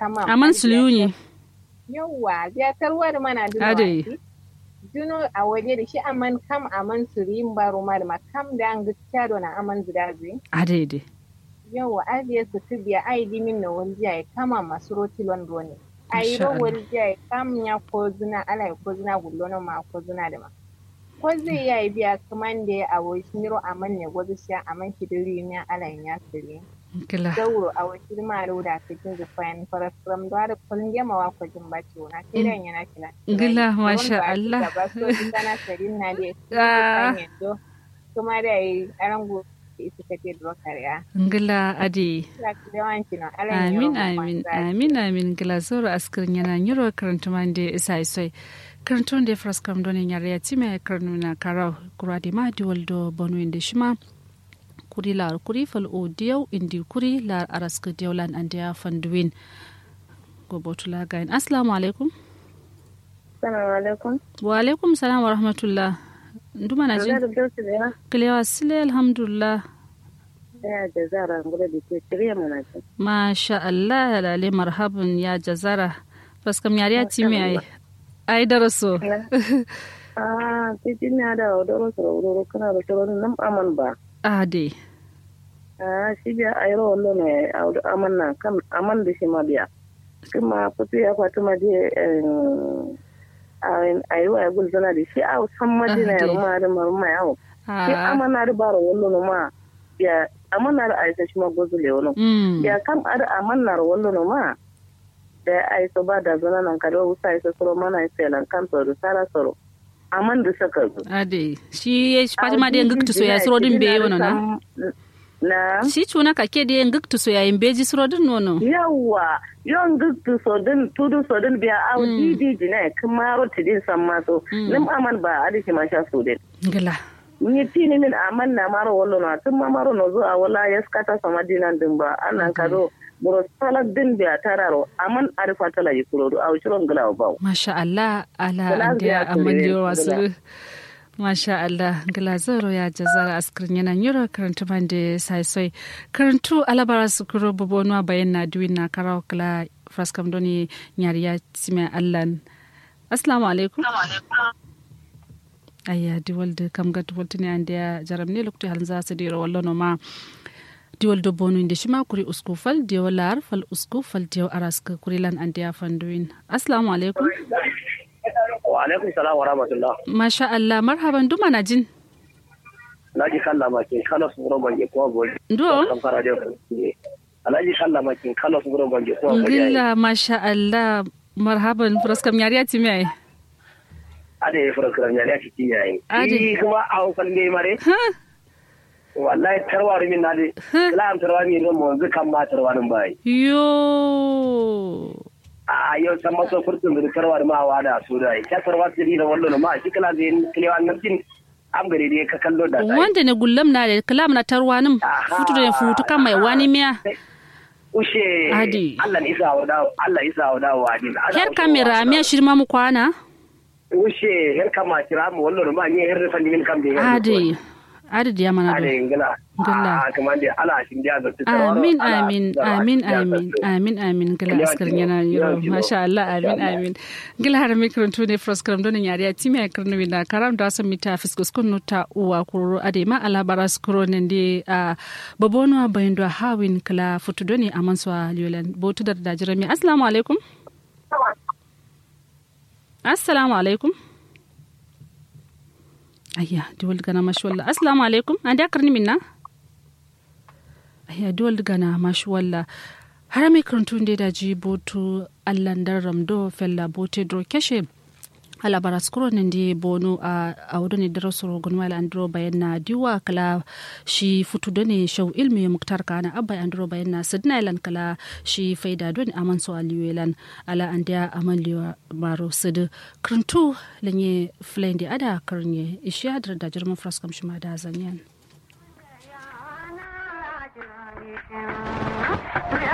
kama aman suluni yawwa ya tarwar mana duno Ade. wasi. duno a waje da shi aman kam aman surin baro ma da kam da an gaskiya do na aman zudazi adaide yawwa ajiye su tu biya ai dimin na wani ya kama masu roti londo ne a yi Masha Allah. wani ya kam ya ko zina ala ya ko zina gullo na ma ko zina da ma ko zai ya yi biya kaman da ya awo shi miro aman ne gwazi shi aman shi diri ne ala ya siri kila dauro a wakil maru da cikin zufayan farasram da da kullum yama wa kwajin baci wana sai dan yana kila Gila, masha Allah. ba so din kana sarin na dai Ah. kan yando kuma da yi arango ita take da kariya ngila ade la yawanci no ala amin amin amin amin gila zoro askirin yana nyiro karanta mande isa isoi karanta wanda ya fras kam donin yare ya time karnu na karau kura di ma di waldo bonu inde shima kuri lar kuri fal o diyau indi kuri lar araska diyaulan ande ya fanduwin go botula gain assalamu alaikum Assalamu alaikum. wa alaikum salam wa rahmatullah nduma na jin Zara Bilki ne ya? kilewa sile alhamdulillah Ya da zara ngula da ke shirya mana ce. Masha Allah lale marhaban ya jazara faskam yari ya time ai ai daraso Ah, titi ne da odoro soro odoro kana da soro nan aman ba. ade Ah, shi biya ayro wallo ne audu aman na kan aman da shi ma biya. Kuma fito ya fatu ma je eh ayo ay gul zana da shi a san ma je na Ah, dai. ruma da maruma yawo. Shi Ah, aman na da baro wallo no ma. Ya aman na da aisa shi ma gozule wallo. mm, ya kam ada amannar wallo no ma da ai so ba da zana nan kada wusa ai so soro mana ai selan kan so da sara soro aman da saka zo ade shi ya fatima da ngiktu so ya suro din be yono na na shi cuna ka ke da ngiktu so ya imbeji suro din nono yawa yon guttu so din tudu so din biya au didi jine kuma roti din san ma so nim aman ba adi shi ma sha so din ngila ni tini min aman na maro wallo na tun ma maro no zo a wala ya skata sama dinan din ba anan kado buro salak din biya tararo aman arifa tala yikuro do au shiron gila ba masha Allah ala Gila ande biya amalli kure, wasu gila. Masha Allah, gila zoro ya jazara askirin yana yiro karantu bande sai soi. Karantu alabara su kuro bobonwa bayan na duwin na karawa kala fraskam doni nyari ya time allan. Assalamu alaikum. Ayya diwal da kam ga diwal tuni an da jaram ne lokuta halin za su dira wallo no ma diwal da bonu inda shi ma kuri usku fal diwal lar fal usku fal diwal araska kuri lan an da ya fanduin. Assalamu alaikum. Wa alaikum salam wa rahmatullah. Masha Allah marhaban duma na jin. Alhaji kalla makin kala su buro bange ko bori. Do? Kan fara da ku. Alhaji kalla makin kala su buro bange ko bori. Ngilla masha Allah marhaban fraskam yari ya time ai. Ade ya fara kiran ya ci yayi. Ade. Ade kuma a hukun ne mare. Wallahi tarwar min na de. Kala am tarwar min mo zu kan ma tarwarin bai. Yo. A yau san maso furtun da tarwar ma wa da su dai. Ya tarwar da wallo ma shi kala zai kilewan nan tin am gare dai ka kallo da sai. Wanda ne gullam na da kalam na tarwanin Aha. futu da futu kan mai wani miya. Ushe. Ade. Allah ni isa wa da Allah isa wa da wa din. Her kamera miya shirma mu kwana. Ushe her kama kira mu wallo ma ni her fa ni min kam de. Ade. Ade da mana Ade do. ingila. Ngila. Ah kuma de ala shin dia da Amin amin amin amin amin amin gila askar yana yiro masha Allah amin amin gila har mikron to ne froskram don yari ya timi ya karnu wina karam da san mita fiskus kun nuta uwa kuro ade ma ala baras kuro ne de a babono bayin do hawin kala futu doni aman so liolan botu da da jirami assalamu alaikum assalamu alaikum ayya diwal gana mashwalla assalamu alaikum an da karni minna ayya diwal gana mashwalla har mai karantun da da ji botu allan dan ramdo fella bote dro keshe ala baraskuro nan di bonu a a wudu ne daro soro gun wala andro bayan na diwa kala shi futu da ne shau ilmi muktar kana abba andro bayan na sidna ilan kala shi faida don aman so aliwelan ala andia aman liwa maro sid krantu lenye flendi ada karnye ishi adra da jirman fraskam shi ma da zanyan